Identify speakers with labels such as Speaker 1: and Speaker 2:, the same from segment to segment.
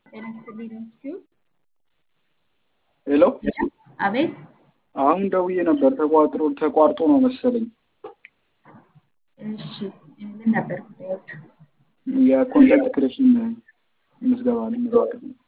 Speaker 1: ጤና ይስጥልኝ ነው
Speaker 2: ሄሎ
Speaker 1: አቤት
Speaker 2: አሁን ደውዬ ነበር ተቋጥሮ ተቋርጦ ነው መሰለኝ።
Speaker 1: እሺ ምን ነበር ጉዳዮቹ?
Speaker 2: የኮንተንት ክሬሽን ምዝገባ ልንመዘገብ ነው።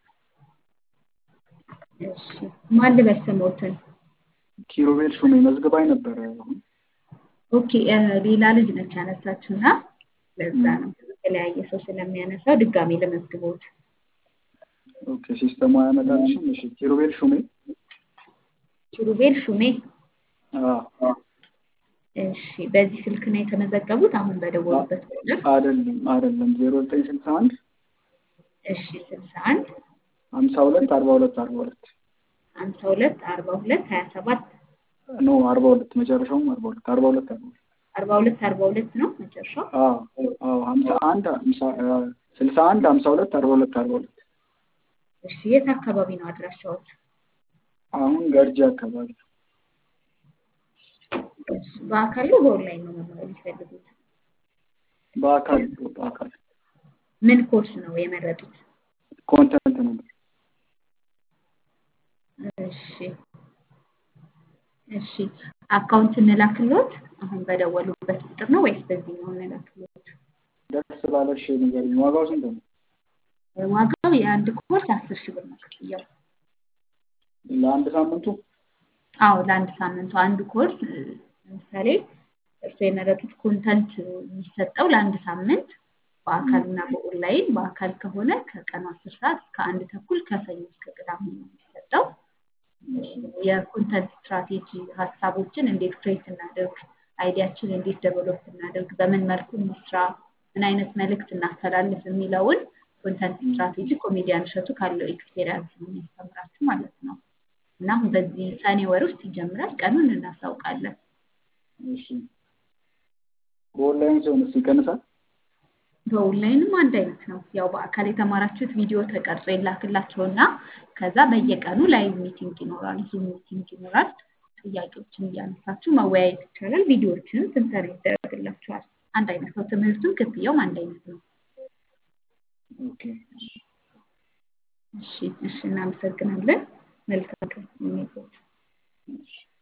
Speaker 1: እሺ ማን ልበል ስሞትን?
Speaker 2: ኪሩቤል ሹሜ መዝግባኝ ነበረ። አሁን
Speaker 1: ኦኬ ሌላ ልጅ ነች ያነሳችው እና ለዛ ነው የተለያየ ሰው ስለሚያነሳው ድጋሜ ለመዝግቦት
Speaker 2: ኦኬ ሲስተሙ አያመጣልሽም? እሺ ኪሩቤል ሹሜ
Speaker 1: ኪሩቤል ሹሜ
Speaker 2: አዎ
Speaker 1: እሺ በዚህ ስልክ ነው የተመዘገቡት አሁን በደወሉበት ቁጥር
Speaker 2: አይደለም አይደለም ዜሮ ዘጠኝ ስልሳ አንድ
Speaker 1: እሺ ስልሳ አንድ
Speaker 2: ሀምሳ ሁለት አርባ ሁለት አርባ ሁለት
Speaker 1: ሀምሳ ሁለት አርባ ሁለት ሀያ ሰባት
Speaker 2: ኖ አርባ ሁለት መጨረሻውም አርባ ሁለት አርባ ሁለት አርባ ሁለት
Speaker 1: አርባ ሁለት አርባ ሁለት ነው መጨረሻው
Speaker 2: አዎ አዎ ሀምሳ አንድ ሀምሳ ስልሳ አንድ ሀምሳ ሁለት አርባ ሁለት አርባ ሁለት
Speaker 1: እሺ የት አካባቢ ነው አድራሻዎት?
Speaker 2: አሁን ገርጂ አካባቢ
Speaker 1: እሺ በአካል ነው በኦንላይን ነው መማር የሚፈልጉት?
Speaker 2: በአካል በአካል
Speaker 1: ምን ኮርስ ነው የመረጡት?
Speaker 2: ኮንተንት ነበር
Speaker 1: እሺ እሺ አካውንት እንላክሎት አሁን በደወሉበት ቁጥር ነው ወይስ በዚህኛው እንላክሎት?
Speaker 2: ደስ ባለሽ ንገሪኝ። ዋጋው ስንት ነው?
Speaker 1: ዋጋው የአንድ ኮርስ አስር ሺህ ብር ነው ክፍያው።
Speaker 2: ለአንድ ሳምንቱ?
Speaker 1: አዎ ለአንድ ሳምንቱ አንድ ኮርስ ለምሳሌ እርስዎ የመረጡት ኮንተንት የሚሰጠው ለአንድ ሳምንት በአካል እና በኦንላይን በአካል ከሆነ ከቀኑ አስር ሰዓት እስከ አንድ ተኩል ከሰኞ እስከ ቅዳሜ ነው የሚሰጠው። የኮንተንት ስትራቴጂ ሀሳቦችን እንዴት ክሬት እናደርግ፣ አይዲያችን እንዴት ደቨሎፕ እናደርግ፣ በምን መልኩ እንስራ፣ ምን አይነት መልእክት እናስተላልፍ የሚለውን ኮንተንት ስትራቴጂ ኮሜዲያን እሸቱ ካለው ኤክስፔሪንስ ነው የሚያስተምራችሁ ማለት ነው። እና አሁን በዚህ ሰኔ ወር ውስጥ ይጀምራል። ቀኑን እናሳውቃለን።
Speaker 2: እሺ በኦንላይን ሲሆንስ ይቀንሳል?
Speaker 1: በኦንላይንም አንድ አይነት ነው። ያው በአካል የተማራችሁት ቪዲዮ ተቀርጾ ይላክላቸውና ከዛ በየቀኑ ላይቭ ሚቲንግ ይኖራል፣ ዙም ሚቲንግ ይኖራል። ጥያቄዎችን እያነሳችሁ መወያየት ይቻላል። ቪዲዮዎችንም ትንተና ይደረግላችኋል። አንድ አይነት ነው። ትምህርቱም ክፍያውም አንድ አይነት ነው።
Speaker 2: ኦኬ
Speaker 1: እሺ እሺ፣ እናመሰግናለን። መልካም ቀን ይሁንልዎት።
Speaker 2: እሺ